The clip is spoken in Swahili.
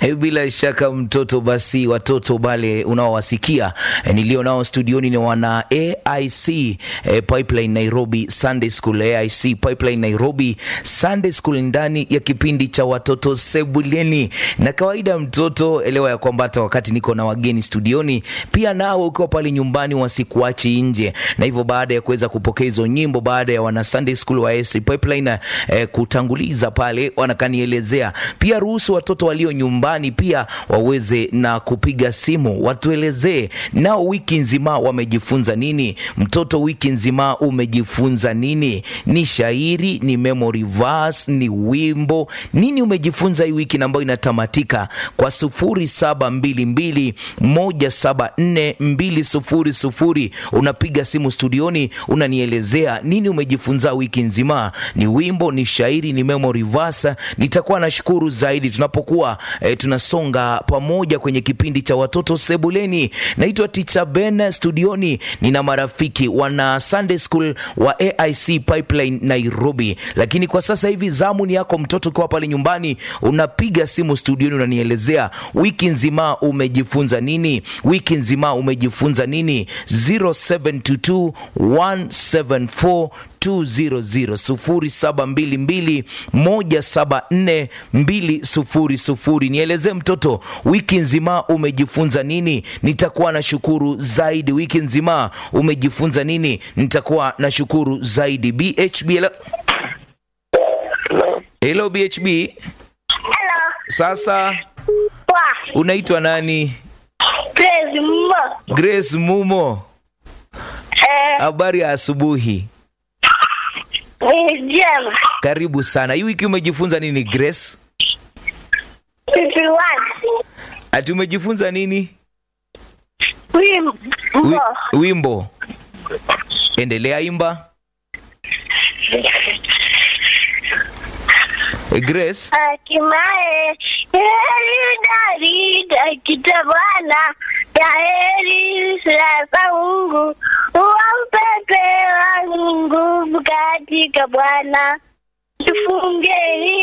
Bila shaka mtoto, basi watoto wale unaowasikia e, nilio nao studioni ni wana AIC e, Pipeline Nairobi Sunday School, AIC Pipeline Nairobi Sunday School, ndani ya kipindi cha watoto sebuleni. Na kawaida mtoto, elewa ya kwamba hata wakati niko na wageni studioni, pia nao ukiwa pale nyumbani wasikuachi nje, na hivyo baada ya kuweza kupokea hizo nyimbo, baada ya wana Sunday School wa AIC Pipeline e, kutanguliza pale, wanakanielezea pia, ruhusu watoto walio nyumbani pia waweze na kupiga simu watuelezee nao wiki nzima wamejifunza nini. Mtoto, wiki nzima umejifunza nini? Ni shairi, ni memory verse, ni wimbo, nini umejifunza hii wiki ambayo inatamatika kwa sufuri saba mbili mbili moja saba nne mbili sufuri sufuri. Unapiga simu studioni, unanielezea nini umejifunza wiki nzima. Ni wimbo, ni shairi, ni memory verse. Nitakuwa nashukuru zaidi tunapokuwa eh, tunasonga pamoja kwenye kipindi cha watoto sebuleni. Naitwa Teacher Ben studioni, nina marafiki wana Sunday School wa AIC Pipeline Nairobi, lakini kwa sasa hivi zamu ni yako mtoto, ukiwa pale nyumbani unapiga simu studioni, unanielezea wiki nzima umejifunza nini, wiki nzima umejifunza nini 0722 174 0722174200. Nielezee mtoto, wiki nzima umejifunza nini? Nitakuwa na shukuru zaidi. Wiki nzima umejifunza nini? Nitakuwa na shukuru zaidi. BHB, hello. Hello BHB. Hello. Sasa Poa. unaitwa nani? Praise Mungu. Grace Mumo, Eh, habari ya asubuhi. ni jema. Karibu sana. Hii wiki umejifunza nini Grace? Fifty one. Ati umejifunza nini? Wimbo. Wi, wimbo. Endelea imba. Eh, Grace, Hatimaye heri darida kitabana ya heri sasa Mungu uwampepe wangu nguvu katika Bwana. Tufungeni